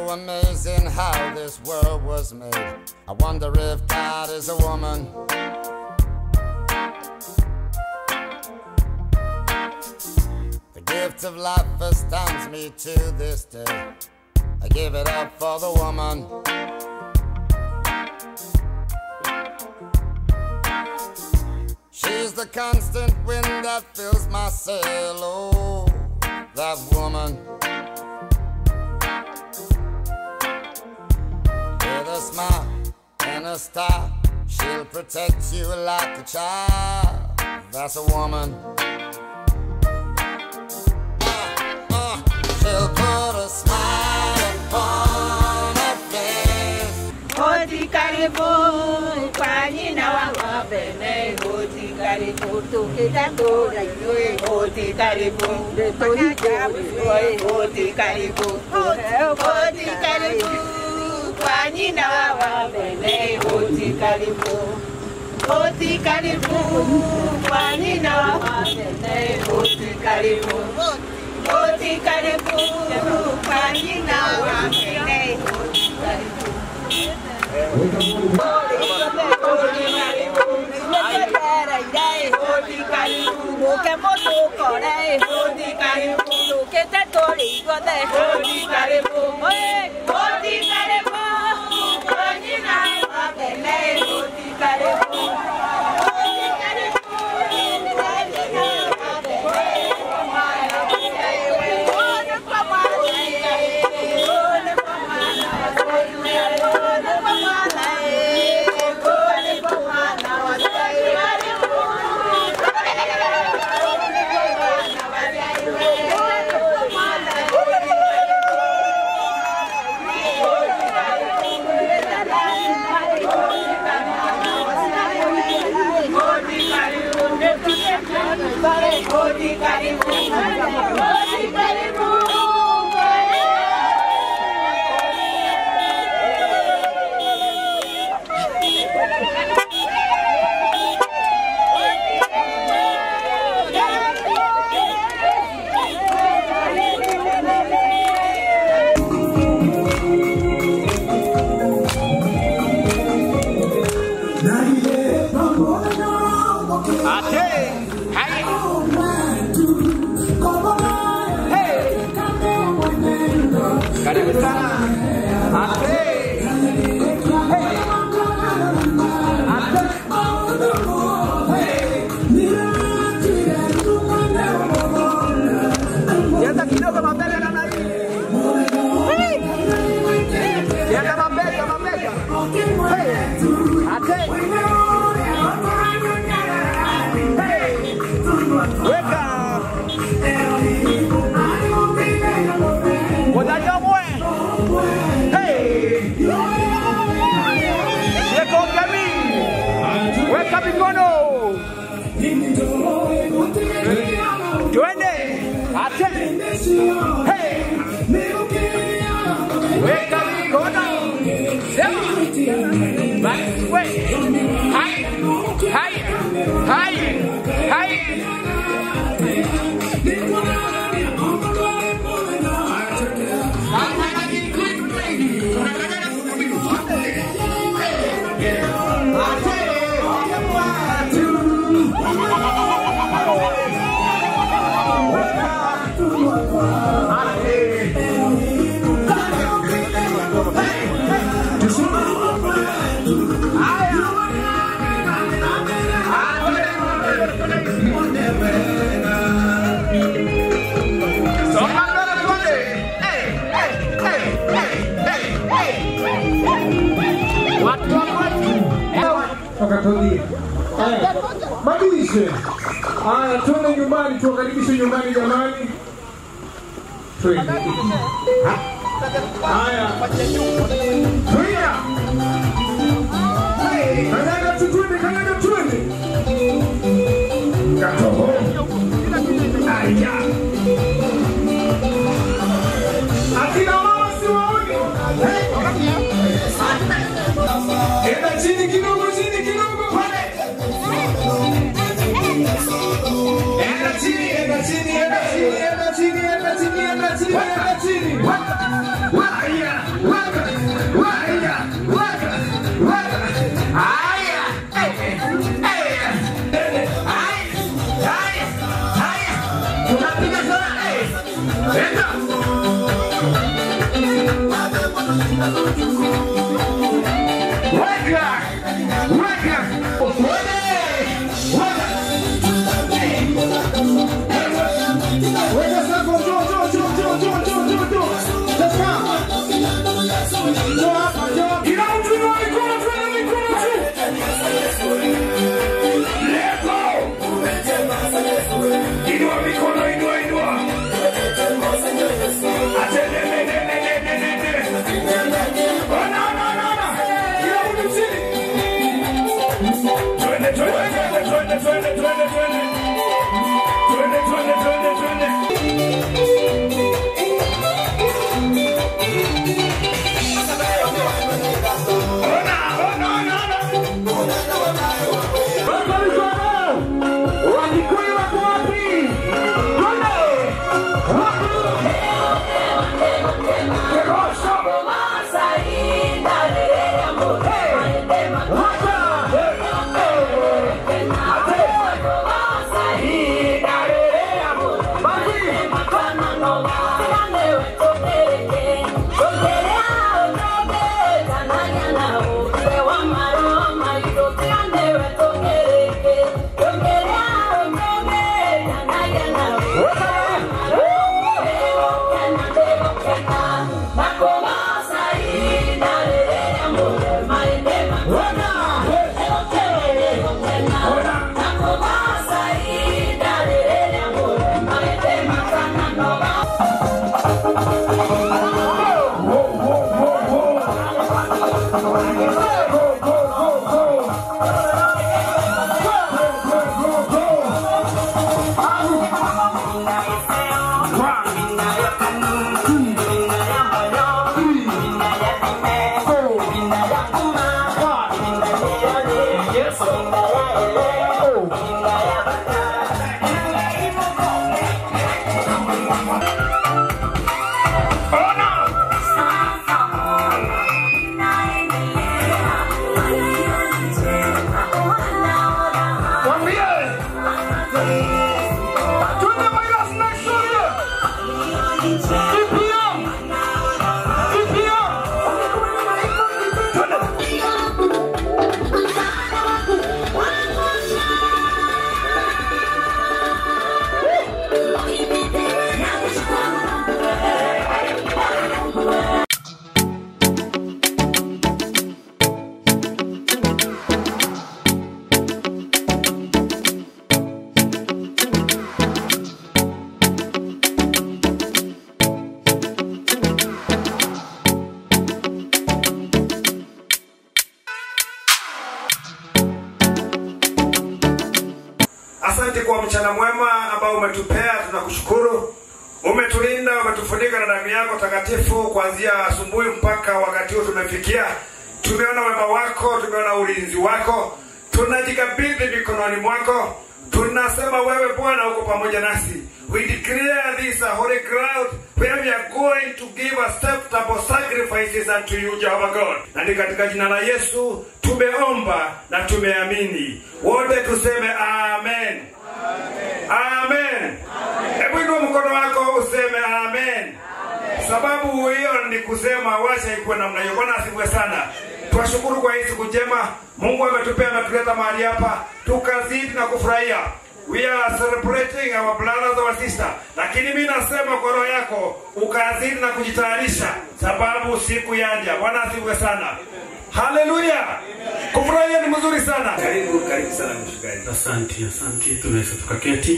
so amazing how this world was made. I wonder if God is a woman. The gift of life astounds me to this day. I give it up for the woman. She's the constant wind that fills my sail. Oh, that woman. With a smile and a star, she'll protect you like a child. That's a woman. Uh, uh, she'll put a smile upon her face. Hoti karibu kwa nyina wa wapene Hoti karibu tukitandura yue Hoti karibu Hoti karibu Hoti karibu kwa nyina wa wapene Hoti karibu Hoti karibu kwa nyina wa wapene Hoti karibu Hoti karibu kwa nyina wa wapene Hoti karibu Karibu sana. Ate. Sienta kidogo mabega namna hii. Sienta mabega mabega. Hey. Ate. Hey. Weka. Wadaja mwe. Hey. Yeko kami. Weka mikono. Twende. Ate. Hey. Weka mikono. Sema. Basi we. Hai. Hai. Hai. Hai. Songa mbele twende. Hey, hey, hey, hey, hey, hey. Watu wa kwetu. wakatulia. Haya, Madirishe. Haya, tuende nyumbani, tuwakaribishe nyumbani jamani. Twende. Ha? Haya. Tulia. Hey, Kanyaga tu twende, kanyaga twende. Katoho. Aya. Akina mama siwaoni. Hey. Enda chini kidogo, chini kidogo pale. Enda chini, enda chini, enda chini, enda chini, enda chini, enda chini, enda chini. Wa- wa- ya. Weka, weka, ukweli, weka. Weka sako, njoo, njoo, njoo, njoo, njoo, njoo, njoo, njoo. Let's go. Njoo hapa, njoo. Kila mtu inua mikono, twende mikono juu. Let's go. Inua mikono, inua, inua. Atende, ne, ne, ne, ne, ne, ne, ne. Oh, no, no, no, no. Kila mtu chini. Twende, twende, twende, twende, twende, twende, twende. Twende, twende, twende, twende. Ona, ona, ona, ona. Wako mikono. Wakikuyu wako wapi? Twende. Wako. Kegosho. Mwambie. Twende Midas next story. EPM. EPM. Twende. Asante kwa mchana mwema ambao umetupea, tunakushukuru. Umetulinda, umetufunika na damu yako takatifu kuanzia asubuhi mpaka wakati huu tumefikia. Tumeona wema wako, tumeona ulinzi wako, tunajikabidhi mikononi mwako. Tunasema wewe Bwana uko pamoja nasi. We declare this a holy ground where we are going to give acceptable sacrifices unto you, Jehovah God. Na ni katika jina la Yesu tumeomba na tumeamini. Wote tuseme amen. Amen. Hebu inua mkono wako useme amen. Sababu hiyo ni kusema wacha ikuwe namna hiyo. Bwana asifiwe sana. Twashukuru kwa hii siku njema Mungu ametupea, ametuleta mahali hapa tukazidi na kufurahia. We are celebrating our brothers our sister, lakini mimi nasema kwa roho yako ukazidi na kujitayarisha, sababu siku yaja. Bwana asifiwe sana. Haleluya! Kufurahia ni mzuri sana. Karibu, karibu sana mshikaji. Asante, asante. Tunaweza tukaketi.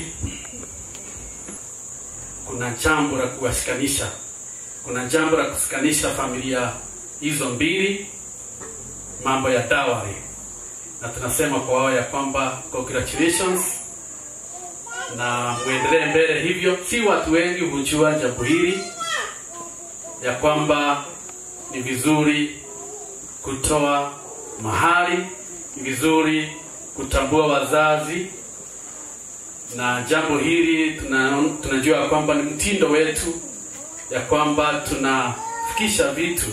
Kuna jambo la kuwashikanisha, kuna jambo la kushikanisha familia hizo mbili, mambo ya dawari, na tunasema kwa wao ya kwamba congratulations na muendelee mbele hivyo. Si watu wengi hujua jambo hili ya kwamba ni vizuri kutoa mahali, ni vizuri kutambua wazazi, na jambo hili tuna, tunajua kwamba ni mtindo wetu ya kwamba tunafikisha vitu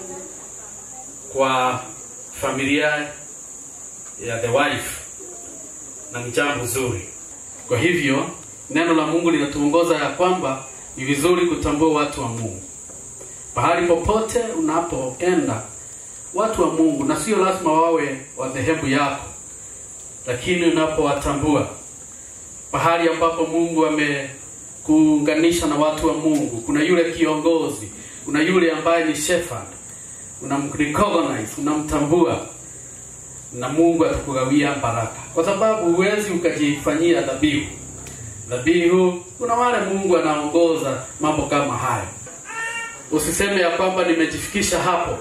kwa familia ya the wife, na ni jambo zuri. Kwa hivyo neno la Mungu linatuongoza ya kwamba ni vizuri kutambua watu wa Mungu, pahali popote unapoenda watu wa mungu na sio lazima wawe wa dhehebu yako lakini unapowatambua pahali ambapo mungu amekuunganisha na watu wa mungu kuna yule kiongozi kuna yule ambaye ni shepherd unamrecognize unamtambua na mungu atakugawia baraka kwa sababu huwezi ukajifanyia dhabihu dhabihu kuna wale mungu anaongoza mambo kama hayo usiseme ya kwamba nimejifikisha hapo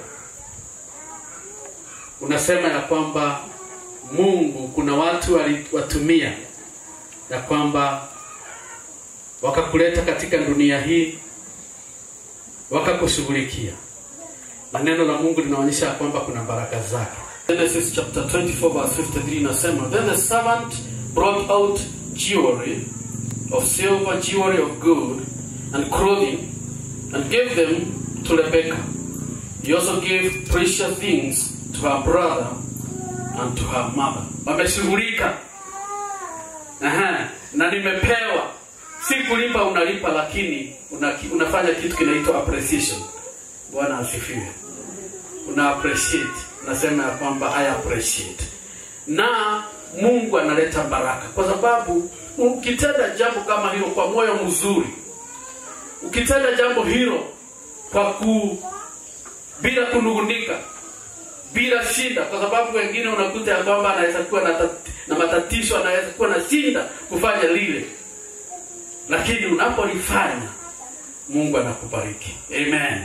unasema ya kwamba mungu kuna watu aliwatumia ya kwamba wakakuleta katika dunia hii wakakushughulikia na neno la mungu linaonyesha ya kwamba kuna baraka zake Genesis chapter 24 verse 53 inasema then the servant brought out jewelry of silver jewelry of gold and clothing and gave them to Rebekah he also gave precious things to her brother and to her mother wameshughulika Aha, na nimepewa si kulipa unalipa lakini una, unafanya kitu kinaitwa appreciation bwana asifiwe una appreciate unasema ya kwamba i appreciate na mungu analeta baraka kwa sababu ukitenda jambo kama hilo kwa moyo mzuri ukitenda jambo hilo kwa ku bila kunungunika bila shida kwa sababu wengine unakuta ya kwamba anaweza kuwa na, tat, na matatizo anaweza kuwa na shinda kufanya lile lakini unapolifanya mungu anakubariki amen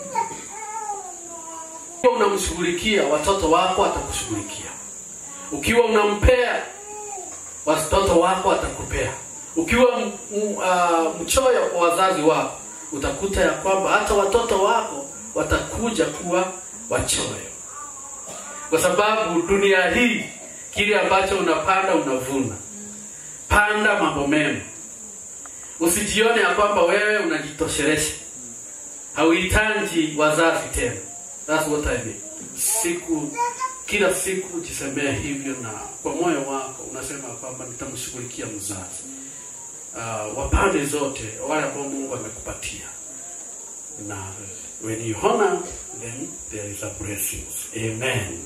ukiwa unamshughulikia watoto wako atakushughulikia ukiwa unampea watoto wako atakupea ukiwa m, m, uh, mchoyo kwa wazazi wako utakuta ya kwamba hata watoto wako watakuja kuwa wachoyo kwa sababu dunia hii kile ambacho unapanda unavuna panda mambo mema usijione ya kwamba wewe unajitoshelesha hauhitaji wazazi tena That's what I mean. siku kila siku jisemea hivyo na kwa moyo wako unasema kwamba nitamshughulikia mzazi uh, wa pande zote wale ambao mungu amekupatia na when you honor them there is a blessings amen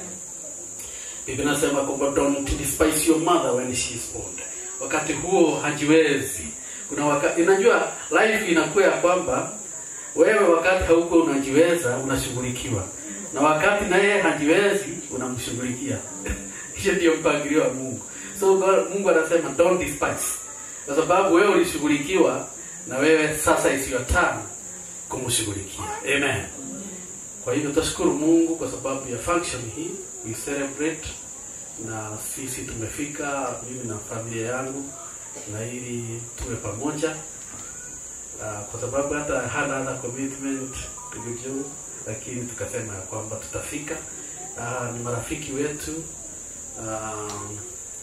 biblia nasema kwamba don't despise your mother when she is old wakati huo hajiwezi kuna wakati unajua life inakuwa ya kwamba wewe wakati hauko unajiweza unashughulikiwa na wakati naye hajiwezi unamshughulikia hiyo ndio mpangilio wa mungu so God, mungu anasema don't despise kwa sababu wewe ulishughulikiwa na wewe sasa is your turn kumshughulikia amen kwa hivyo tashukuru mungu kwa sababu ya function hii we celebrate na sisi tumefika mimi na familia yangu na ili tuwe pamoja uh, kwa sababu hata hana hana commitment tulijuu lakini tukasema ya kwamba tutafika uh, ni marafiki wetu um,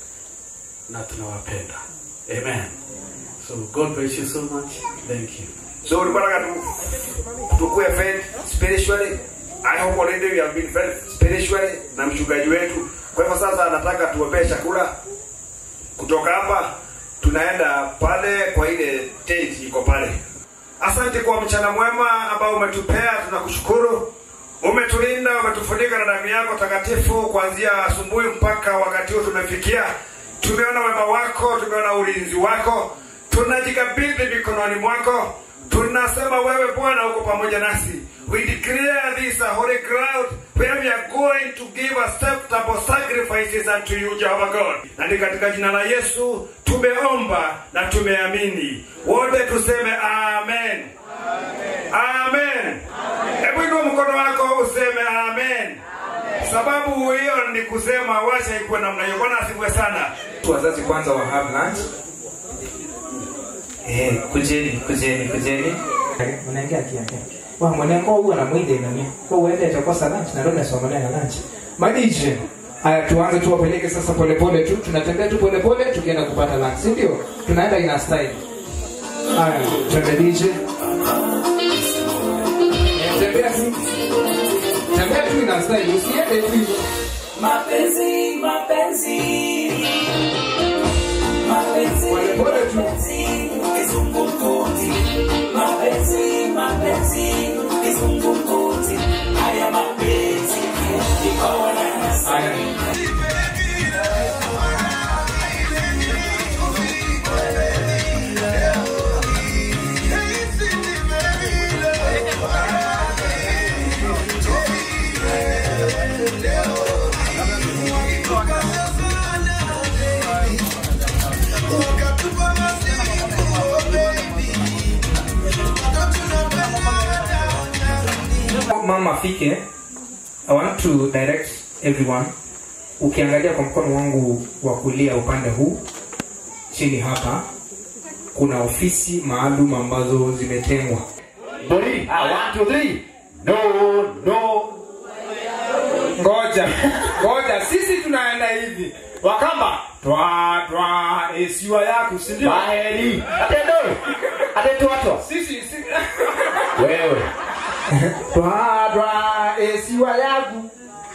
na tunawapenda amen so god bless you so much thank you So ulikuwa nataka tu tukue fed spiritually. I hope already we have been fed spiritually na mchungaji wetu. Kwa hivyo sasa nataka tuombee chakula. Kutoka hapa tunaenda pale kwa ile tent iko pale. Asante kwa mchana mwema ambao umetupea, tunakushukuru. Umetulinda, umetufunika na damu yako takatifu kuanzia asubuhi mpaka wakati huu tumefikia. Tumeona wema wako, tumeona ulinzi wako, tunajikabidhi mikononi mwako. Tunasema wewe Bwana uko pamoja nasi. We declare this a holy ground where we are going to give acceptable sacrifices unto you, Jehovah God. Na ni katika jina la Yesu tumeomba na tumeamini. Wote tuseme amen. Amen. Hebu inua mkono wako useme amen. Sababu hiyo ni kusema wacha ikuwe namna hiyo. Bwana asifiwe sana. wazazi kwanza wa have lunch eh kujeni kujeni kujeni unaingia kiake wa mwanangu huwa na mwinde nani kwa uende atakosa lunch na ndio nasoma naye lunch madije haya tuanze tuwapeleke sasa polepole tu tunatembea tu polepole tukienda kupata lunch si ndio tunaenda ina style haya twende DJ Eh, tembea tu tembea tu ina style usiende tu hivyo Mapenzi, mapenzi, mapenzi, Polepole tu. kizungumkuti. Mapenzi, mapenzi, kizungumkuti haya mapenzi nikaona mama afike i want to direct everyone ukiangalia kwa mkono wangu wa kulia upande huu chini hapa kuna ofisi maalum ambazo zimetengwa Boli, ah, one, two, three. No, no. ngoja ngoja sisi tunaenda hivi wakamba twa twa esiwa yako si ndio Baheri. Atendo. Atendo watu. sisi si- Wewe. twa twa esiwa yaku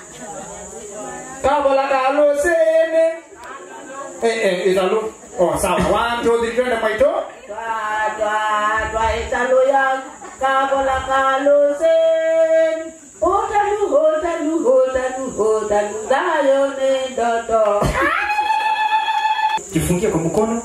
kabola kalo sene eh eh italo oh sawa one two three twende mwaito twaitaloya kabola kalosen hotalu hotalu hotalu hotalu dayo ne ndoto jifungie kwa mkono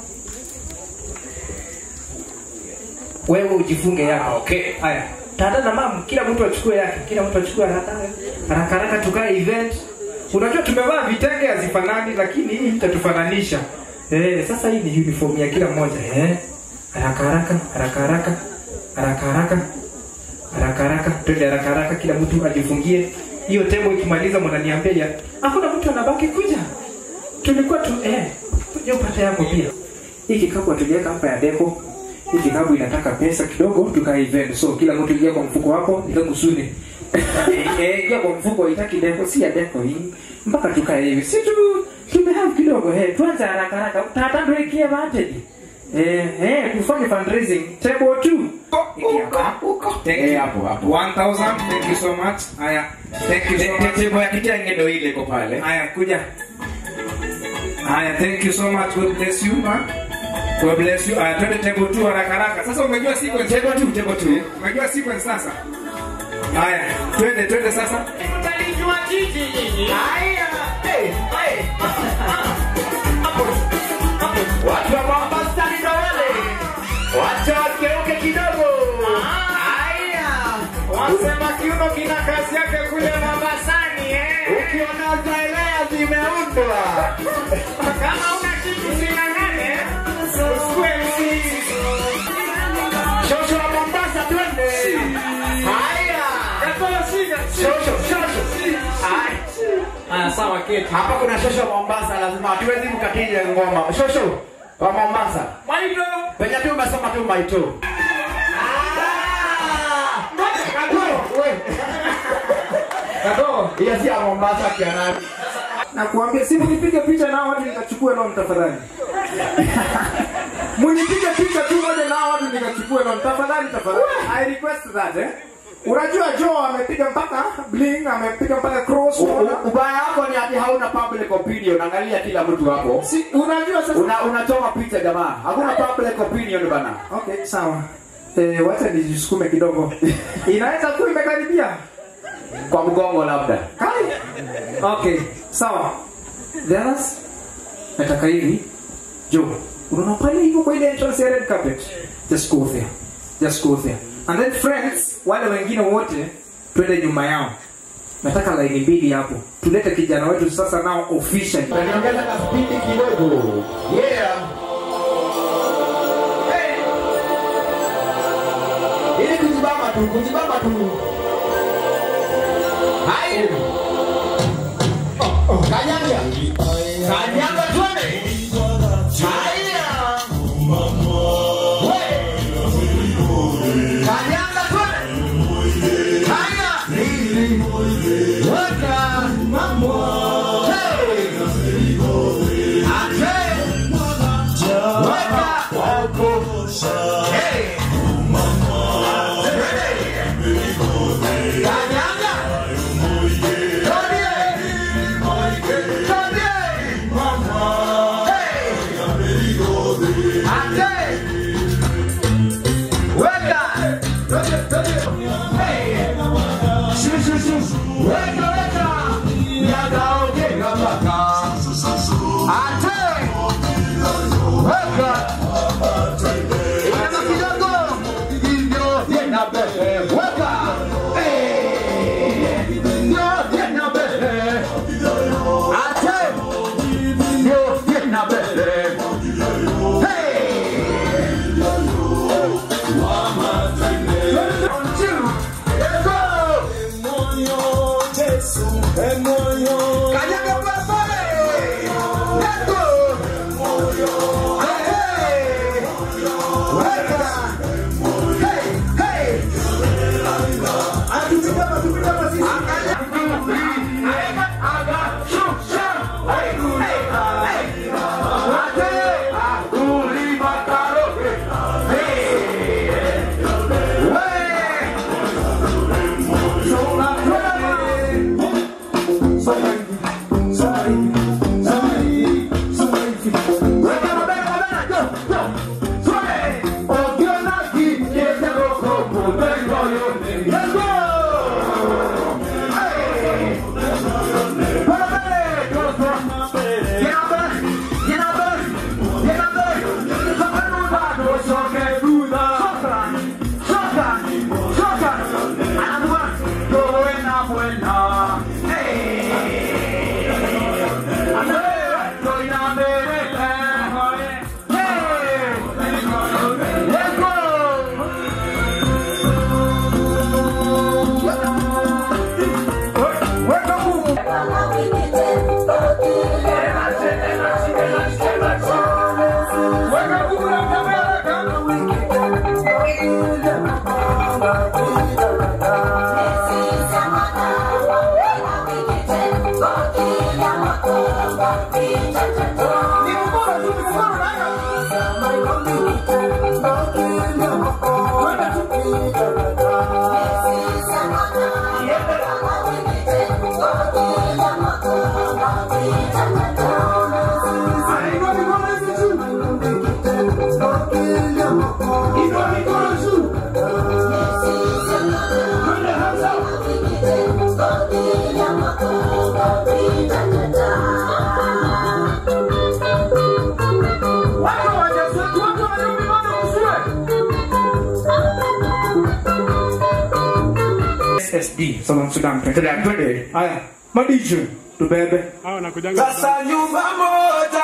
wewe ujifunge yako okay haya tata na mamu kila mtu achukue yake kila mtu achukue haraka haraka haraka tukae event unajua tumevaa vitenge hazifanani lakini hii itatufananisha eh sasa hii ni uniform ya kila mmoja eh haraka haraka haraka haraka haraka haraka haraka haraka twende haraka haraka kila mtu ajifungie hiyo tebo ikimaliza mnaniambia ya hakuna mtu anabaki kuja tulikuwa tu eh kuja upate yako pia hii kikapu tuliweka hapa ya deko hii kikapu inataka pesa kidogo tuka event so kila mtu ingia kwa mfuko wako nikakusudi eh ingia kwa mfuko itaki deko si ya deko hii mpaka tukae hivi si tu tumehave kidogo eh tuanze haraka haraka tata ndio ikie advantage eh eh tufanye fundraising table 2 Eh, hapo hapo. 1000 thank you so much haya thank you so much Tebo ya kitenge ndo ile iko pale. Haya, kuja. Haya, thank you so much. God bless you, man. God bless you. Haya, twende table 2 haraka haraka. Sasa umejua sequence. Tebo tu, tebo tu. Umejua sequence sasa. Haya, twende twende sasa. Watu wa Mombasa ni ndo wale. Wacha wageuke kidogo. Haya. Wasema kiuno kina kazi yake kule Mombasani eh. Ukiona zaelea zimeundwa. Kama una kitu sinangane, usikue msii. Shosho wa Mombasa twende. Haya. Katoa shika. Shosho, shosho. Haya. Ah, sawa keti. Hapa kuna shosho wa Mombasa lazima hatuwezi kukatiza ngoma. Shosho wa Mombasa. Maito. Penye tu umesoma tu maito. Katoa. Hiyo si ya Mombasa kianani. na kuambia si munipige picha nao watu nikachukue loan tafadhali munipige picha tu moja nao watu nikachukue loan tafadhali tafadhali i request that eh unajua Joe amepiga mpaka bling amepiga mpaka cross U- unaona? u- Ubaya wako ni ati hauna public opinion. Angalia kila mtu hapo. si unajua sasa Una unachoma picha jamaa. Hakuna public opinion bana. okay sawa eh wacha nijisukume kidogo inaweza kuwa imekaribia Kwa mgongo labda. Kai. Okay, sawa. The others nataka hivi. Jo, unaona pale hivyo kwa ile entrance ya red carpet. Just go there. Just go there. And then friends, wale wengine wote twende nyuma yao. Nataka laini mbili hapo. Tulete kijana wetu sasa nao officially. Niongeza ka spidi kidogo. Yeah. Hey. Ili kujibamba tu, kujibamba tu. Hai. Oh, oh, kanyanga. Kanyanga twende. Haya. We. Kanyanga twende. Haya. Weka. Hey. Ate. Weka. Hey. Kanyanga. Hey! Weka weka. Yakaongea mpaka. Ate. Weka. Inama kidogo. Hivyo tena mbele. Weka. Eh. Hivyo tena mbele. Ate. Hivyo tena mbele. Hey. SSD Salon Sudan tuendelea twende haya madije tubebe Sasa nyumba moja.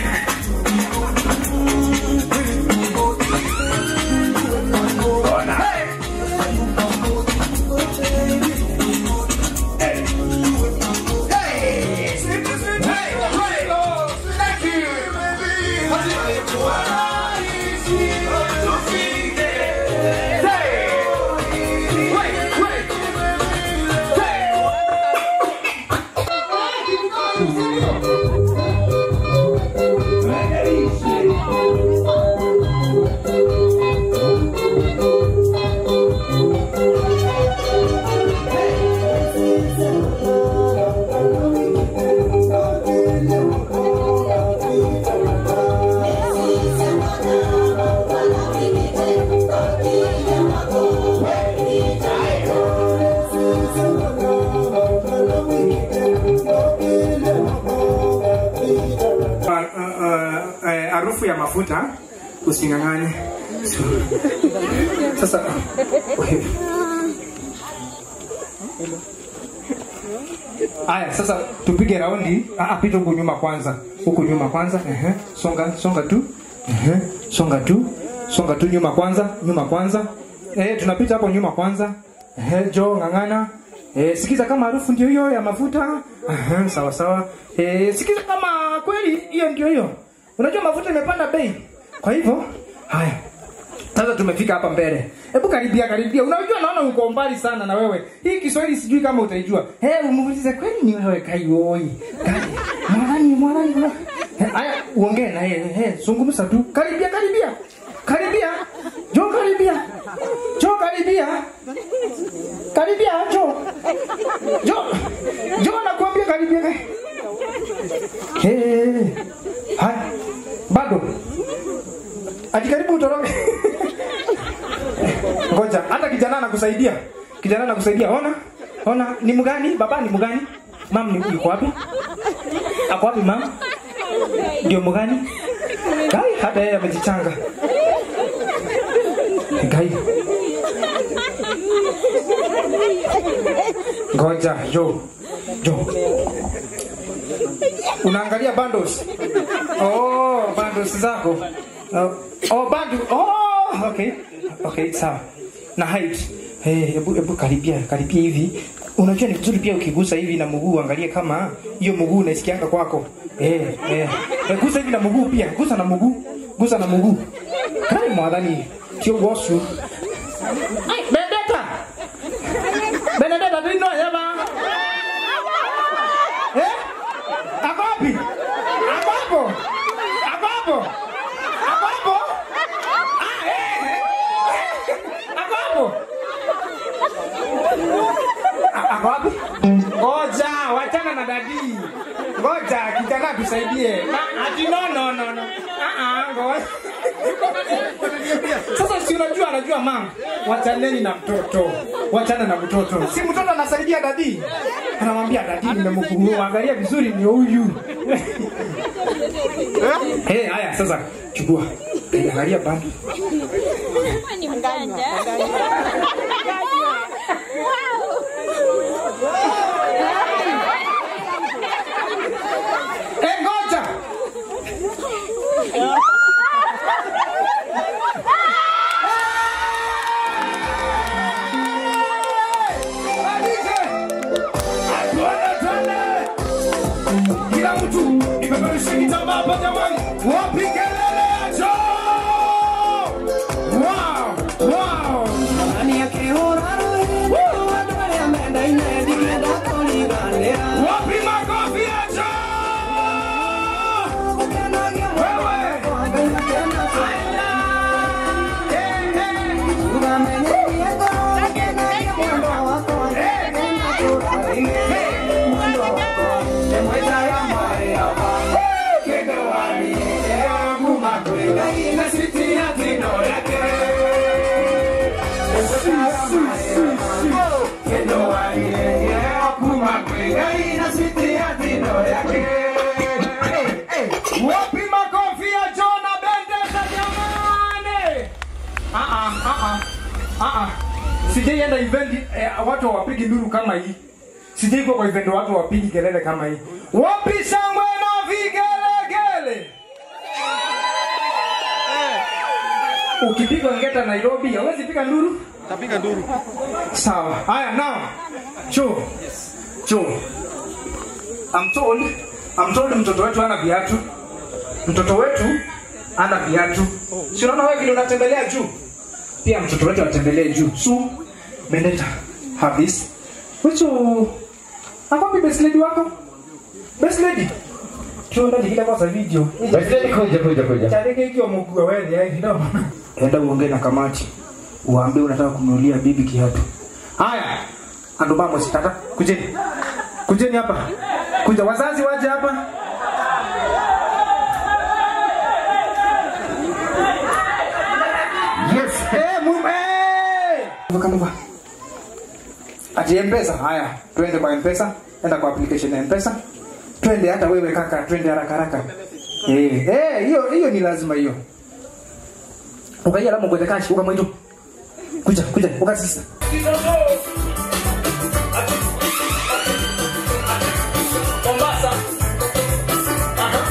Ah, ah, ah, eh, harufu ya mafuta using'ang'ane So, sasa Aya, sasa tupige raundi. Ah, ah, pita huku nyuma kwanza, huku nyuma kwanza. Ehe, songa songa tu. Ehe, songa tu, songa tu nyuma kwanza, nyuma kwanza. Eh, tunapita hapo nyuma kwanza. Ehe, jo ng'ang'ana. Eh, sikiza kama harufu ndio hiyo ya mafuta. Ehe, sawa sawa. Eh, sikiza kama kweli hiyo ndio hiyo. Unajua mafuta imepanda bei. Kwa hivyo, haya. Sasa tumefika hapa mbele. Hebu karibia karibia. Unajua naona uko mbali sana na wewe. Hii Kiswahili sijui kama utaijua. Eh, hey, umuulize kweli ni wewe Kaioi. Kai. Mwanani mwanani. mwanani. Eh, Haya, uongee na yeye. Eh, zungumza tu. Karibia karibia. Karibia. Jo karibia. Jo karibia. Karibia jo. Jo. Jo nakwambia karibia. Eh. Haya. Bado. Ati karibu utoroke. Ngoja, hata kijana anakusaidia. Kijana anakusaidia, ona? ona ni mgani baba ni mgani mam ni yuko wapi ako wapi mam ndio mgani gai hata yeye amejichanga gai ngoja jo jo unaangalia bundles oh bundles zako oh, oh bandu oh okay okay sawa na height hey, hebu hebu karibia karibia hivi unajua ni vizuri pia ukigusa hivi na mguu angalie kama hiyo mguu unaisikianga kwako eh eh Eh, gusa hivi na mguu pia gusa na mguu gusa na mguu kai mwadhani sio gosu Ai, Benedetta Benedetta dino yaba eh ako wapi ako hapo ako hapo ako hapo ah eh eh. ako hapo A- ako wapi ngoja wachana na dadi ngoja kijana tusaidie Na- ati no no no no ah ah ngoja sasa si unajua anajua mama wachaneni na mtoto wachana na mtoto si mtoto anasaidia dadi anamwambia dadi nimemkuguru angalia vizuri ni huyu hey, haya sasa chukua Eh, angalia bando ni mganja Eh, ngoja Kila mtu imepeperusha kitambaa hapa jamani, wapi kelele ya Joe? Wow, wow. Wapi makofi ya Joe? Wewe. Wapi makofi ya Joe na Bendeza jamani? Ah, ah, ah, ah, ah, ah. sijaienda event eh, watu hawapigi nduru kama hii sijaikuwa kwa event watu hawapigi kelele kama hii Wapi shangwe na vigelegele? ukipiga ngeta nairobi hawezi piga nduru Tapiga nduru. sawa haya now cho cho I'm told I'm told mtoto wetu ana viatu mtoto wetu ana viatu si unaona wewe vile unatembelea juu pia mtoto wetu atembelee juu so Benedetta have this which akwapi best lady wako best lady tuona nikile kwa video Best lady kuja kuja kuja. Chareke hiyo mguu wewe ya kidogo. Enda uongee na kamati. Uambie unataka kununulia bibi kiatu. Haya. Ando mama sitaka. Kujeni. Kujeni hapa. Kuja wazazi waje hapa. Yes. Eh, mume. Vuka muka. Ati M-Pesa. Haya, twende kwa M-Pesa. Enda kwa application ya M-Pesa. Twende hata wewe kaka, twende haraka haraka. Eh, eh, hiyo hiyo ni lazima hiyo. Ukaia lamu kwenda kashi, uka mwendo. Kuja, kuja, uka sisa. Mombasa. Aha.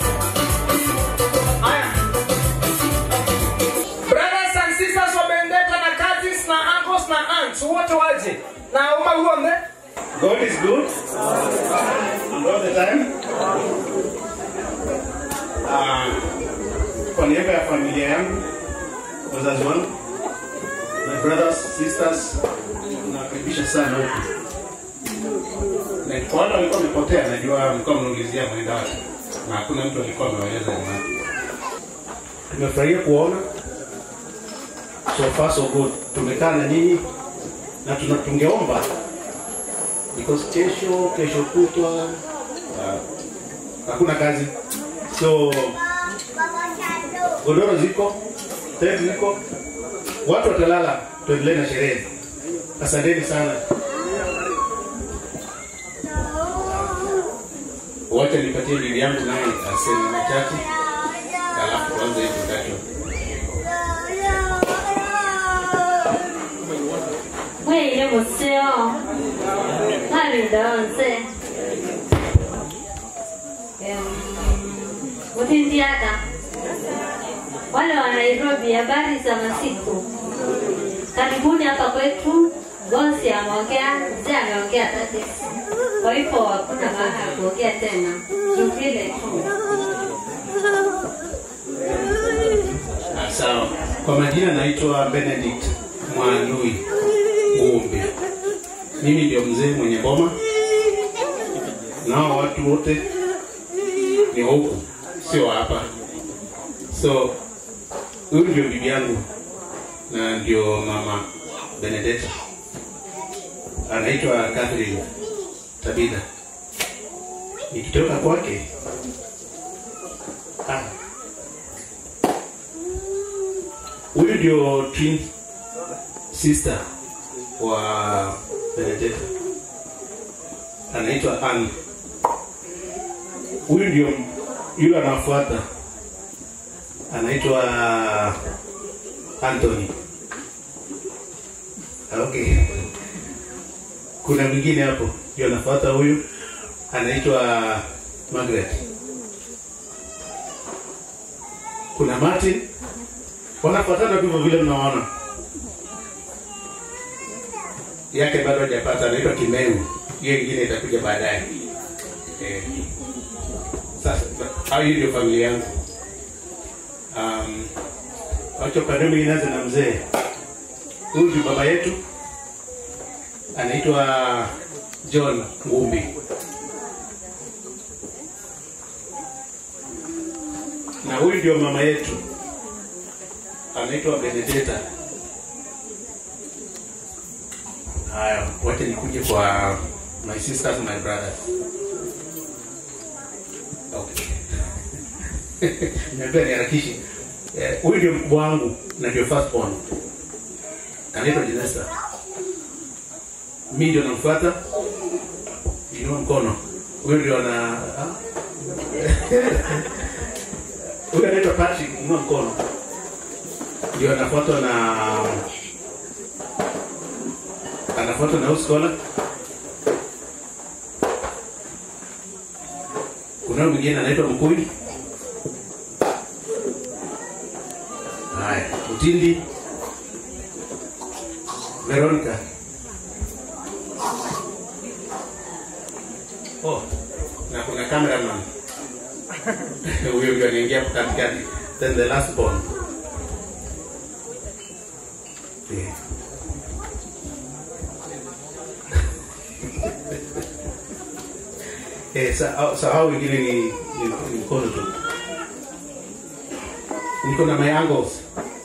Haya. Brothers and sisters wa Bendeta na cousins na uncles na aunts wote waje. Na uma uombe. God is good and all the time. Ah, kwa niaba ya familia yangu, wazazi wangu, my brothers, sisters, nawakaribisha sana huku. Na kwa wale walikuwa wamepotea, najua mlikuwa mnaulizia mwenda wake na hakuna mtu alikuwa amewaeleza ni wapi. Tumefurahia kuona so far so good. Tumekaa na nyinyi na tuna tungeomba because kesho kesho kutwa uh, hakuna kazi so godoro ziko tent ziko watu watalala tuendelee na sherehe asanteni sana Wacha nipatie bibi yangu naye aseme machache, alafu tuanze introduction. Mwile museo nalindonse mutindiada wale wa Nairobi, habari za masiku, karibuni hapa kwetu. Bosi ameongea, mzee ameongea tati, kwa hivyo hakuna maana ya kuongea tena, ni vile tu. Ah, Sawa. Kwa majina naitwa Benedict Mwanui Ngumbi. Mimi ndio mzee mwenye boma, nao watu wote ni wa huku, sio wa hapa. So huyu ndio bibi yangu na ndio mama Benedetta, anaitwa Catherine Tabitha. Nikitoka kwake ah, huyu ndio twin sister wa Benedetta anaitwa Anne. Huyu ndio yule anafuata anaitwa Anthony. Okay, kuna mwingine hapo ndio anafuata huyu anaitwa Margaret. Kuna Martin wanafuatana tu vile mnaona yake bado hajapata, anaitwa Kimeu. Hiyo ingine itakuja baadaye. Eh, sasa au hiyo ndio familia yangu. Um, wacha upande mwingine nianze na mzee. Huyu ndio baba yetu, anaitwa John Ngumbi. Na huyu ndio mama yetu, anaitwa Benedetta. Haya, wacha nikuje kwa my sisters my brothers. Okay. Niambia niharakishi. Eh, Huyu ndio mkubwa wangu na ndio first born. Anaitwa Jenesta. Mimi ndio namfuata. Inua mkono. Huyu ndio ana ah? Huyu anaitwa Patrick, inua mkono. Ndio anafuatwa na anafuatwa na Uskola. Kuna huyu mwingine anaitwa Mkui. Haya, Mtindi. Veronica. Oh, na kuna cameraman. Huyo ndio anaingia hapo katikati. Then the last born. Yeah. Eh, sa, sa hao wengine ni, ni, ni mkono tu. Niko na my uncles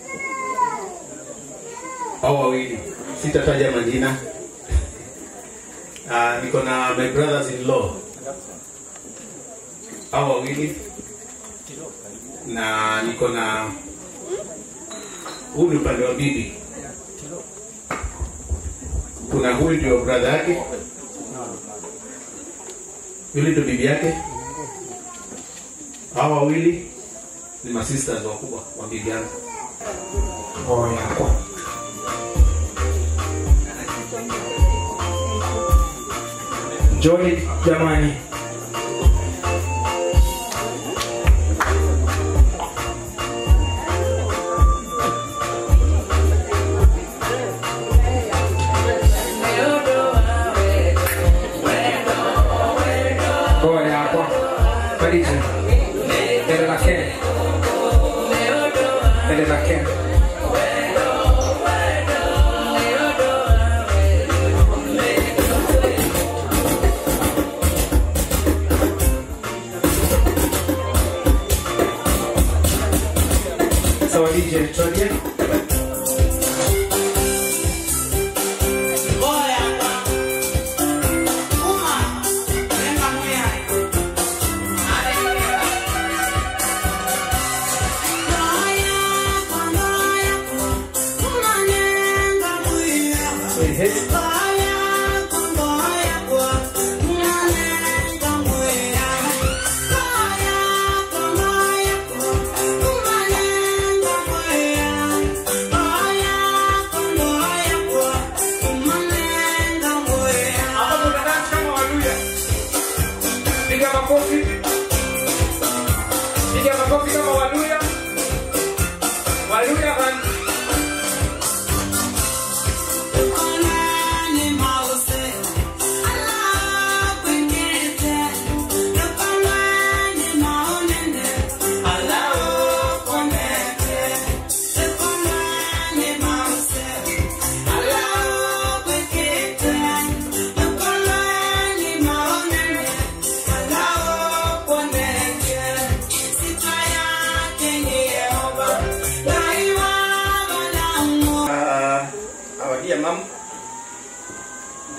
hao wawili, sitataja majina. Uh, niko na my brothers in law hao wawili, na niko na huu ni upande wa bibi. Kuna huyu ndio brother yake yule ndo bibi yake. Hawa wawili ni masisters wakubwa wa bibi yangu. Oh, yako. Njoni jamani. Pole hapo. Maliza. Dede la Ken. Dede la Ken. Sawa DJ, tuanze.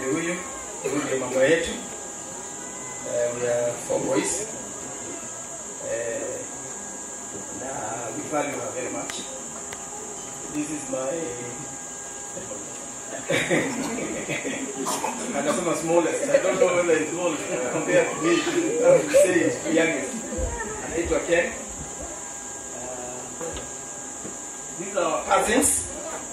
ndio huyu huyu ndio mama yetu uh, we are four boys uh, na we value her very much this is my anasema smallest i don't know whether it's small compared to me I would say it's the youngest anaitwa ken uh, these are our cousins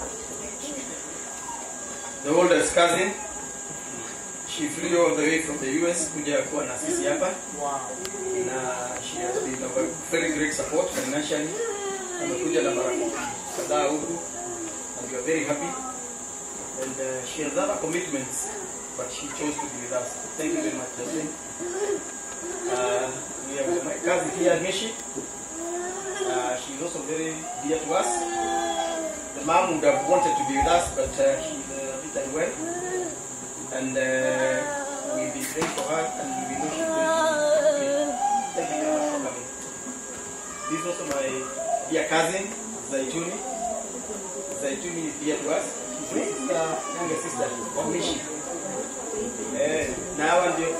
the oldest cousin she flew all the way from the US kuja kuwa na sisi hapa na she has been of a very great support financially amekuja na marafiki kadhaa huku and we are very happy and uh, she has other commitments but she chose to be with us thank you very much Jocelyn uh, we have my cousin here Mishi uh, she's also very dear to us the mom would have wanted to be with us but uh, she's uh, a bit unwell and uh, we'll be praying for her and we know she's going to be okay. Thank you very much for coming. This is also my dear cousin, Zaituni. Zaituni is dear to us. She's the younger sister of Mishi. Eh, na hawa ndio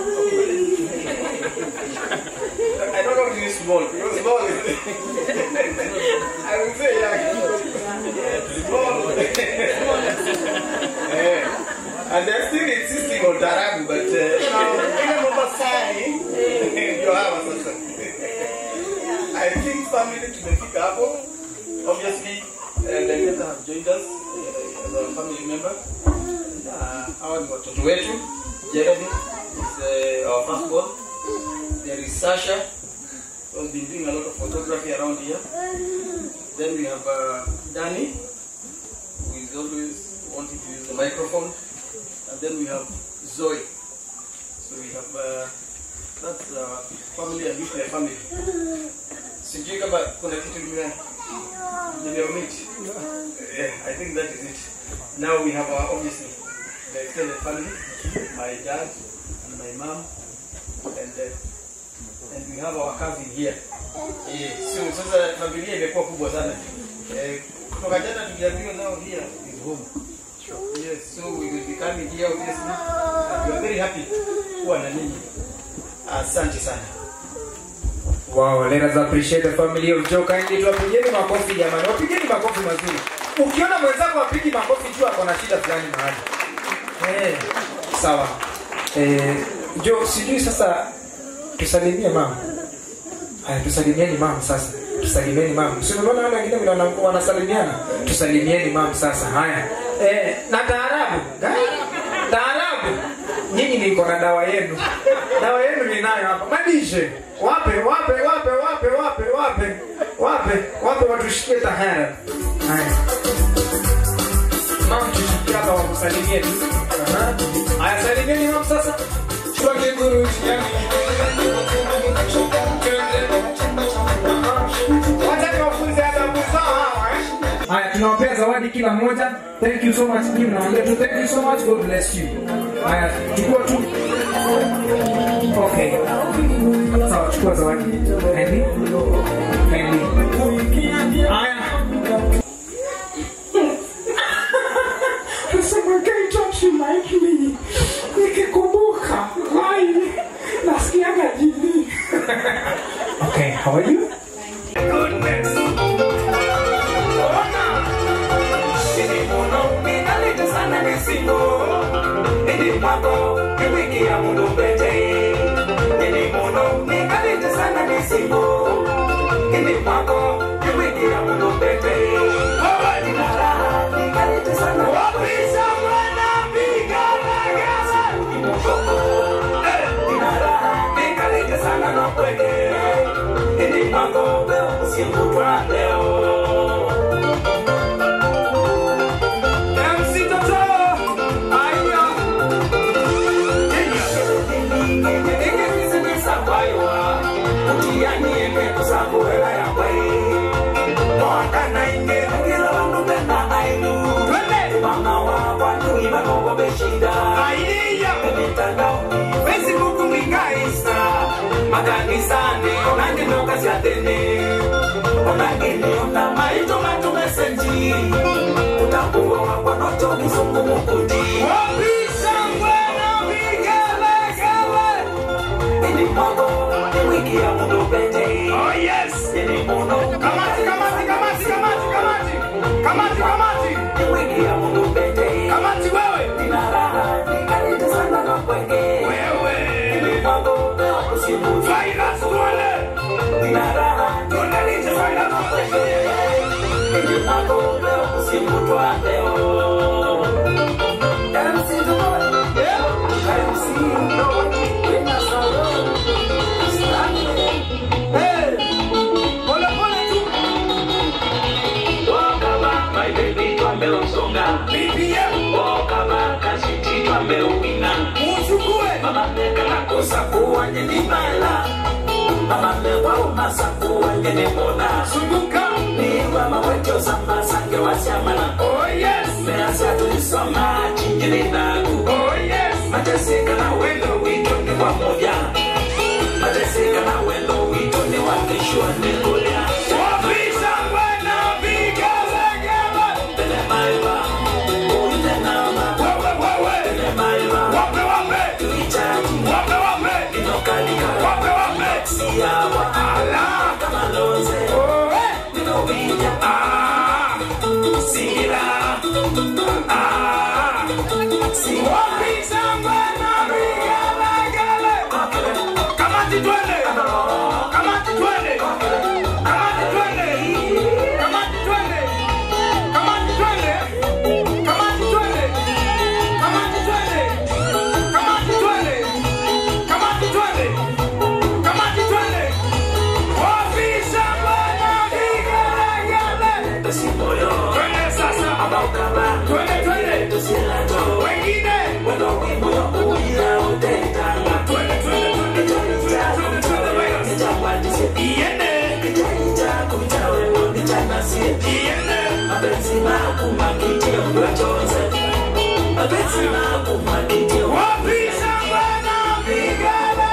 I don't know if it's small. Because small is I will say yeah. Small. Eh, and they're still insisting on Tarabu, but uh, now even Mombasani ndio hawa sasa. I think family tumefika hapo. Obviously, uh, the letter have joined us uh, as a family member. Uh, hawa ni watoto wetu. Jeremy is uh, our firstborn. There is Sasha, who's been doing a lot of photography around here. Then we have uh, Danny, who is always wanting to use the microphone. And then we have Zoe. So we have, uh, that's uh, family and nuclear family. Sijui kama kuna kitu nime nimeomit. Yeah, I think that is it. Now we have our, obviously, the extended family, my dad and my mom, and uh, and we have our cousin here. Yeah, so sasa familia imekuwa kubwa sana. Eh, kutoka jana tuliambiwa nao here is home. Yes, so we will be coming here obviously. And we are very happy kuwa na ninyi. Asante sana. Wow, let us appreciate the family of Joe kindly. Tuwapigieni makofi jamani, wapigeni makofi mazuri. Ukiona mwenzako apigi makofi, jua ako na shida fulani mahali. Eh, sawa. Eh, Joe, sijui sasa tusalimie mama. Haya, tusalimieni mama sasa. Tusalimieni mama. Si unaona wale wengine vile wana- wanasalimiana? Tusalimieni mama sasa. Haya. Eh, na taarabu. Gai? Taarabu. Nyinyi niko na dawa yenu. Dawa yenu ninayo hapa. Madishe. Wape, wape, wape, wape, wape, wape. Wape, wape watushikie tahara. Haya. Mama tushikie hapa wakusalimie tu. Aha. Haya, salimieni mama sasa. Chukua kiguru yani. Wacha tuwafunze adabu zao hawa, eh. Haya, tunawapea zawadi kila mmoja. Thank you so much. Nyinyi mnawaambia tu thank you so much. God bless you. Haya, chukua tu. Okay. Sawa, chukua zawadi. Kindly. Kindly. Haya. Nasema guy don't you like me? Nikikumbuka. Why? Nasikiaga jini. Okay, how are you? MC Toto! Aya! makanisani onandinokasyatene onangini ona maito matumesenji utakuwa wakwanocho kizungu mukuti Wapisa Oh yes. Kamati, kamati, kamati, kamati, kamati. Kamati, kamati. Kamati wewe. Wewe. Virus tuone. Tuone nije virus Mateseka na wendo wito ni wamoja, mateseka na wendo wito ni wakishwa ni kulia. Wapisa bwana vigelegele. Telemaiva, uitenama, Wewe wewe. telemaiva, Wape wape. tuichaji, Wape wape. inokalika, Wape wape. siyawa, Ala. kama loze, Oe. ninovinya, Ah. sira, Ah. Wapisa bwana vigelegele. Kamati twende. Kamati twende. Kamati twende. Kamati twende. Kamati twende. Kamati twende. Kamati twende. Kamati twende. Kamati twende. Kamati twende. Wapisa bwana vigelegele. tesimoyo, Twende sasa. abaukaba, Twende twende. tusilato, Wengine. wendo wimoyo uya utetanga, Twende twende twende twende twende twende twende. nijawatise, Iende. kijaija kumchawe nichanasie, Iende. mapenzi makumakitie mwachoze, mapenzi makumakitie Wapisa bwana vigelegele.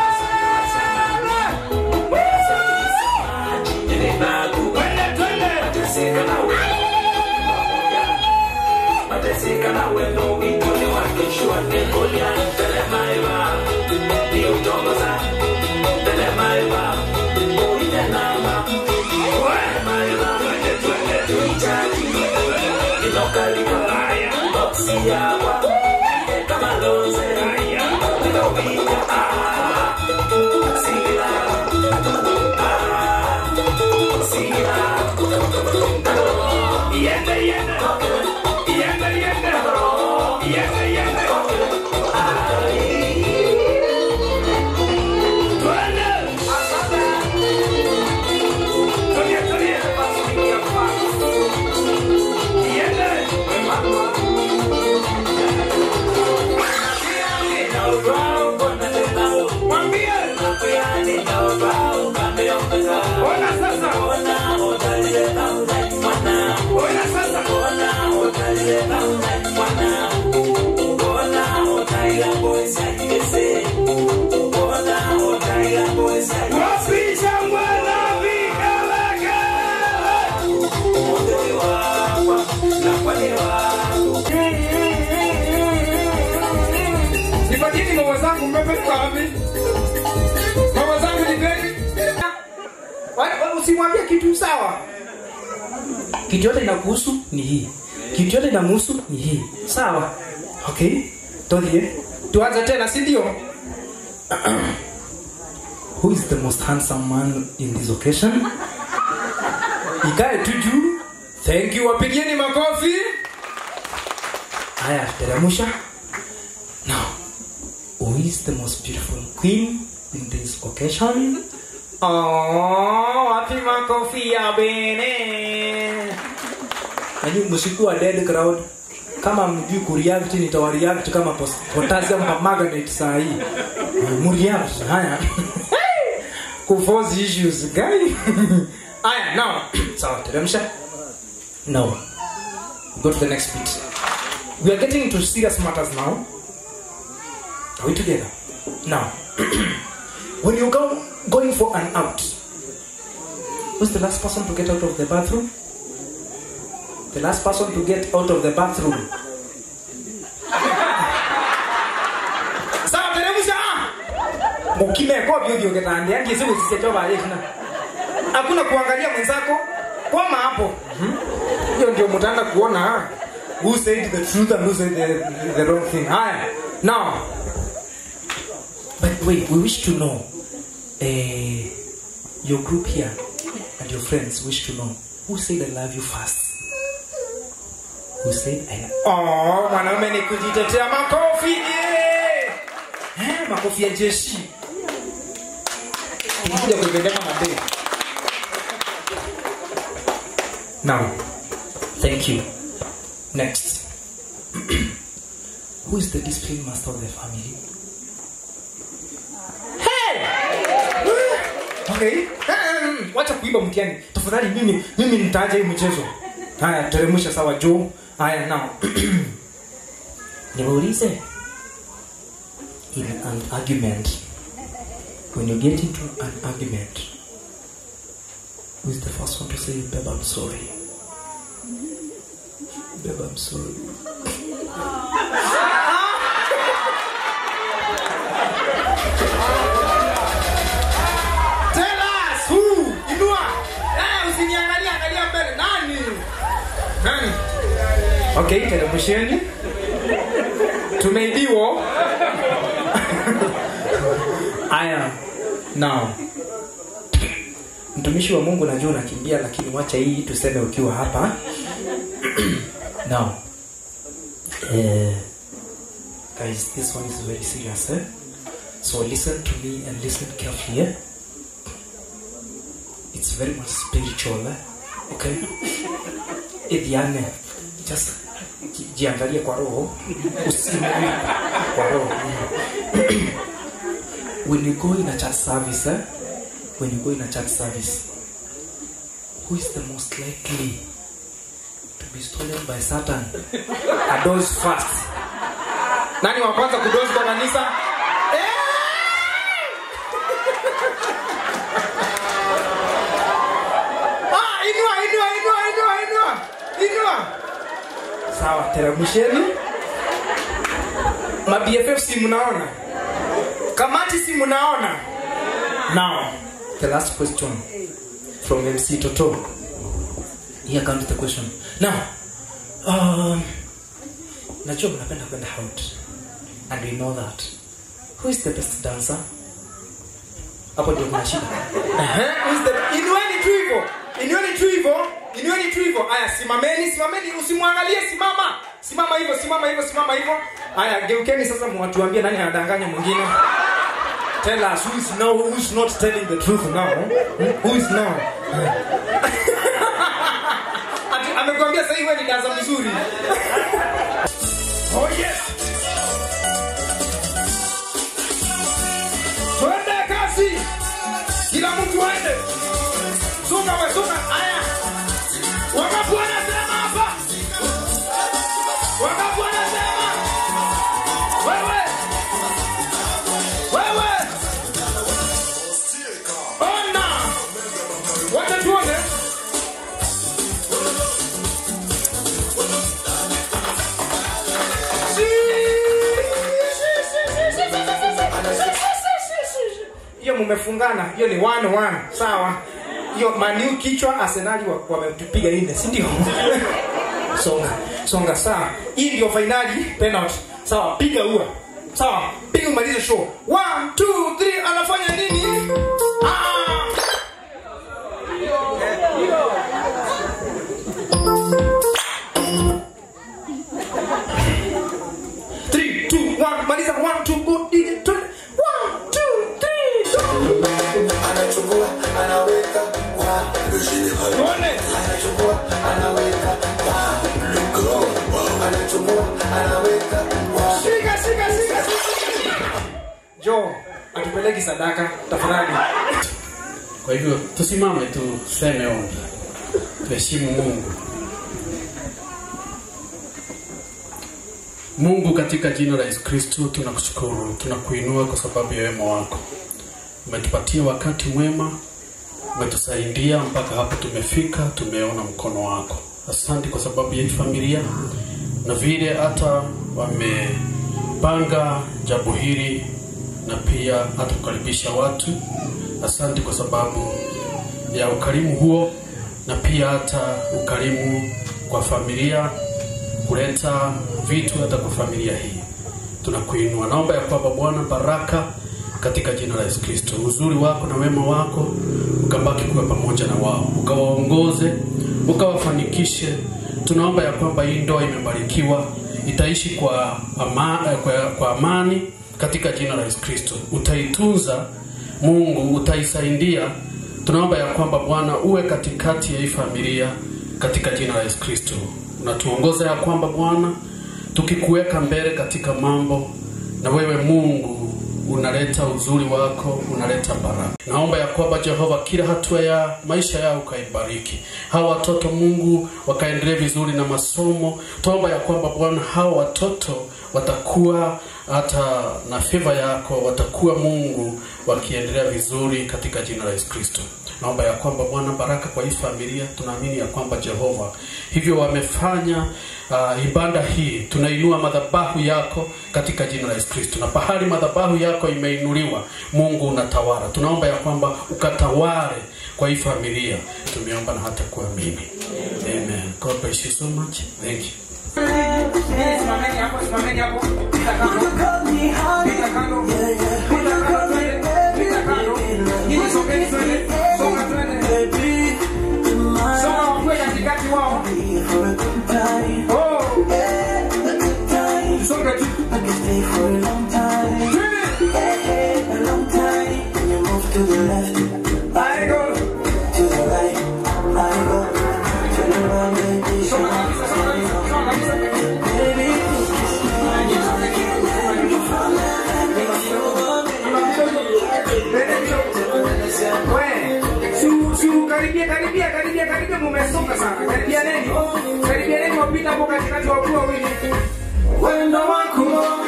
Twende twende. Mateseka na wendo Mateseka na wendo witoni wakishwa nikolia Telemaiva Ni utongoza Telemaiva Uite nama Telemaiva Tuichaji Inokalika Boksi yawa Kama loze Ninopita Sila Sila Iende iende. Iende iende. Iende iende. Twende. Tulia tulia. Iende. Mwambie. Ona sasa. Ona sasa. Wapisa bwana vigelegele. Nipatieni mama zangu mmepeleka wapi? Mama zangu nipeni. Wa- wa- Usimwambie kitu sawa. Kitu yote inakuhusu ni hii. Kitu yote inamhusu ni hii. Sawa? Okay? Tuanze. Tuanze tena, si ndio? Who is the most handsome man in this occasion? Ikae tu juu. Thank you. Wapigieni makofi. Haya, teremsha. Now, who is the most beautiful queen in this occasion? Oh, wapi makofi ya bene. Nanyi msikuwa dead crowd. Kama mjui kureact nitawareact kama pos- potassium permanganate saa hii. Mreact. Haya. Kuforce issues guy. Haya, now. Sawa, teremsha. Now. Go to the next bit. We are getting into serious matters now. Are we together? Now, when you go going for an out, who's the last person to get out of the bathroom? The last person to get out of the bathroom. Sawa, teremsha. ukimeko vyovyo ketande angi siku zisichoba yekina hakuna kuangalia mwenzako kwama hapo Mhm. hiyo ndio mtaanza kuona who said the truth and who said the, the wrong thing haya now but wait we wish to know uh, your group here and your friends wish to know who said i love you first who said i love oh mwanaume ni kujitetea makofi yeah! eh, makofi ya jeshi kuja kuipeleka madei now thank you next who is the discipline master of the family hey! okay Hmm, wacha kuiba mtiani tafadhali mimi mimi nitaacha hii mchezo haya teremsha sawa juu haya now niwaulize in an argument when you get into an argument who is the first one to say babe i'm sorry babe i'm sorry Tell us who? Inua. Eh, usiniangalie angalia mbele. Nani? Nani? Okay, teremsheni. Tumeibiwa. Aya. Now. Mtumishi wa Mungu najua unakimbia lakini wacha hii tuseme ukiwa hapa. Now. Eh, guys, this one is very serious, eh? So listen to me and listen carefully, eh? It's very much spiritual, eh? Okay? Idhiane, just ji- jiangalie kwa roho, usimwe kwa roho. when you go in a church service, eh? When you go in a church service, who is the most likely to be stolen by Satan? A doze first. Nani wa kwanza kudozi kwa kanisa? Ah, inua, inua, inua, inua, inua, inua. Sawa, teremsheni. Ma BFF si mnaona? Kamati si mnaona? Now, the last question from MC Toto. Here comes the question. Now, um, najua mnapenda kwenda out and we know that. Who is the best dancer? hapo ndio kuna shida Ehe, who's the- inueni tu hivyo inueni tu hivyo inueni tu hivyo aya simameni simameni usimwangalie simama simama hivyo simama hivyo simama hivyo aya geukeni sasa mwatuambie nani anadanganya mwingine tell us who is now who is not telling the truth now Hmm? who is now Ati amekwambia sasa hivi ni danza mzuri oh yes twende kasi kila mtu aende sunga we sunga aya wangapi wanasema hapa wangapi wanasema wewe wewe ona wacha tuone hiyo mumefungana hiyo ni one one sawa hiyo maniu kichwa arsenali wa- wametupiga nne si ndio songa songa sawa hii ndio fainali penalty sawa piga ua sawa piga umalize show one two three anafanya nini ah! Three, two, one, maliza one, two, go, DJ, twende. One, two, three, go. anachukua anaweka Tuone. anachukua anaweka anachukua anaweka Shika, shika, shika, shika. Jo, atupeleki sadaka tafadhali. Kwa hivyo tusimame tuseme ombi, tuheshimu Mungu. Mungu, katika jina la Yesu Kristo tunakushukuru, tunakuinua kwa sababu ya wema wako. Umetupatia wakati mwema, umetusaidia mpaka hapa tumefika, tumeona mkono wako. Asante kwa sababu ya hii familia na vile hata wamepanga jambo hili na pia hata kukaribisha watu. Asante kwa sababu ya ukarimu huo na pia hata ukarimu kwa familia, kuleta vitu hata kwa familia hii. Tunakuinua, naomba ya kwamba Bwana baraka katika jina la Yesu Kristo, uzuri wako na wema wako ukabaki kuwa pamoja na wao, ukawaongoze, ukawafanikishe. Tunaomba ya kwamba hii ndoa imebarikiwa, itaishi kwa, ama, kwa, kwa amani katika jina la Yesu Kristo. Utaitunza Mungu, utaisaidia. Tunaomba ya kwamba Bwana uwe katikati ya hii familia katika jina la Yesu Kristo. Unatuongoza ya kwamba Bwana tukikuweka mbele katika mambo, na wewe Mungu unaleta uzuri wako, unaleta baraka. Naomba ya kwamba Jehova, kila hatua ya maisha yao ukaibariki. Hawa watoto Mungu wakaendelee vizuri na masomo. Tuomba ya kwamba Bwana, hawa watoto watakuwa hata na favor yako, watakuwa Mungu wakiendelea vizuri katika jina la Yesu Kristo. Naomba ya kwamba Bwana, baraka kwa hii familia, tunaamini ya kwamba Jehova hivyo wamefanya uh, ibada hii, tunainua madhabahu yako katika jina la Yesu Kristo, na pahali madhabahu yako imeinuliwa, Mungu unatawala. Tunaomba ya kwamba ukatawale kwa hii familia, tumeomba na hata kuamini. Amen. God bless you so much. Thank you. Simameni hapo, simameni hapo. Pita kando. Pita kando. Pita kando, twende. Pita kando. Nyinyi songeni, twende. Songa, twende. Songa wakuwe katikati wao. Oh. Songa tu. Twende. I go. Songa kabisa, songa kabisa, songa kabisa. karibia karibia karibia karibia mumesonga sana karibia neni karibia neni wapita hapo katikati wakuu wawili wendo wako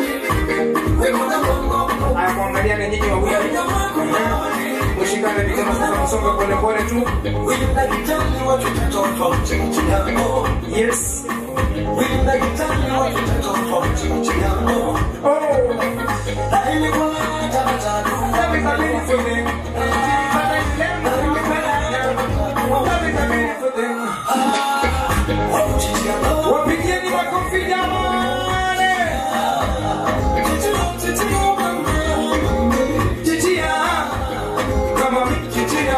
haya kuangaliana nyinyi wawili mushikane mikono sasa msonga pole pole tu yes Wapigieni makofi jamani! Chichia, kama chichia.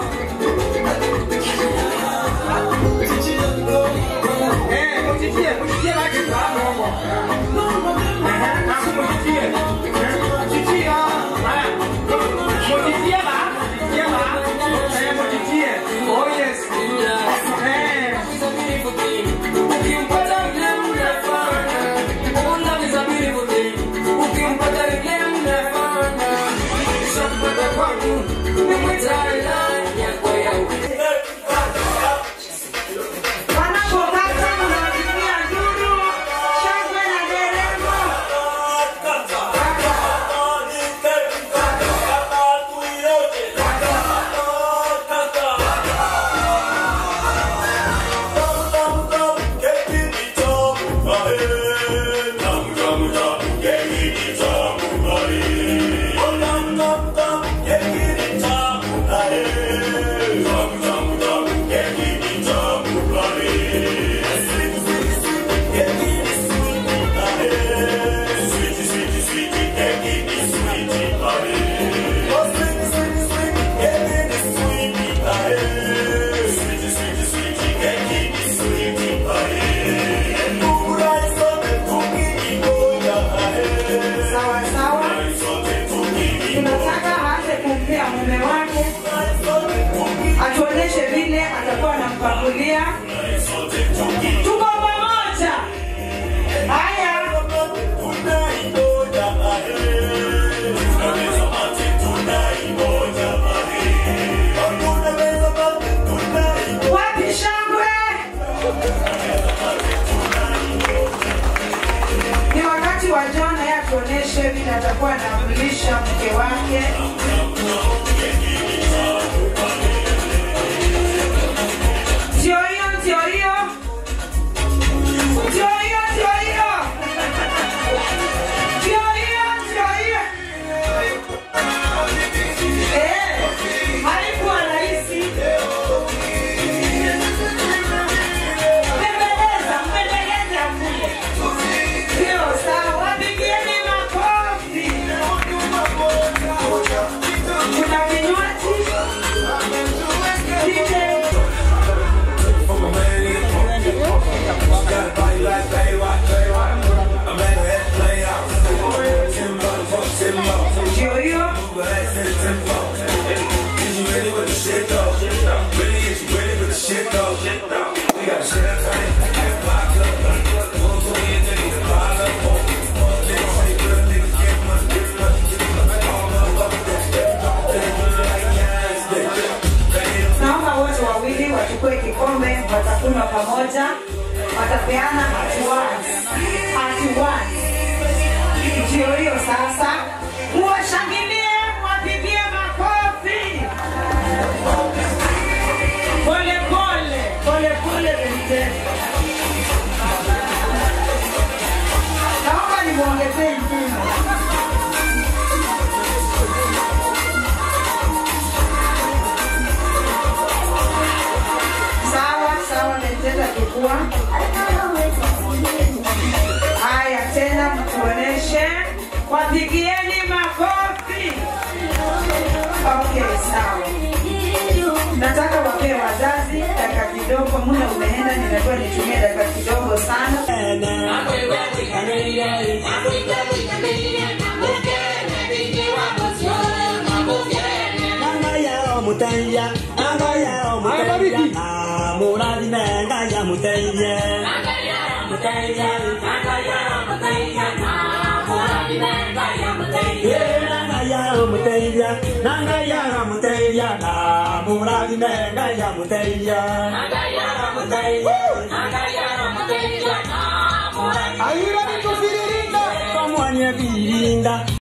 Eh, muchichie, muchichie lake sana huko. Eh, hapo muchichie. Eh, chichia. Haya. Muchichie ba, muchichie ba. Eh, muchichie. Oh yes. Eh. Ukimpata yule mnafanya. Una mizabiri wote. Ukimpata yule mnafanya. Ushampata kwangu. Umemwita ilani yako ya Wanapokata mnawapigia nduru, shangwe na nderemo. Sawa sawa. Tunataka aanze kumpea mume wake, atuonyeshe vile atakuwa anampakulia. Tuko pamoja. Haya. Wapi shangwe? Ni wakati wa John yeye atuonyeshe vile atakuwa anamlisha mke wake. Ndio hiyo, ndio hiyo. Ndio hiyo, ndio hiyo. Ndio hiyo, ndio hiyo. pamoja watapeana hatuwani hatuwani ndio hiyo sasa muwashangilie mwapigie makofi pole pole pole pole bente naomba nimwongezee ingine sawa sawa metenda kukua haya tena mtuoneshe wapigieni makofi okay sawa nataka wapee wazazi dakika kidogo muda umeenda nitakuwa nitumie dakika kidogo sana muteithia angaya o muteithia na mũrathime ngai amũteithie muteithia angaya o muteithia na mũrathime ngai amũteithie angaya o muteithia na ngai amũteithia na mũrathime ngai amũteithia angaya o muteithia angaya o muteithia na mũrathime Are you ready to feel it in there? Someone you be in that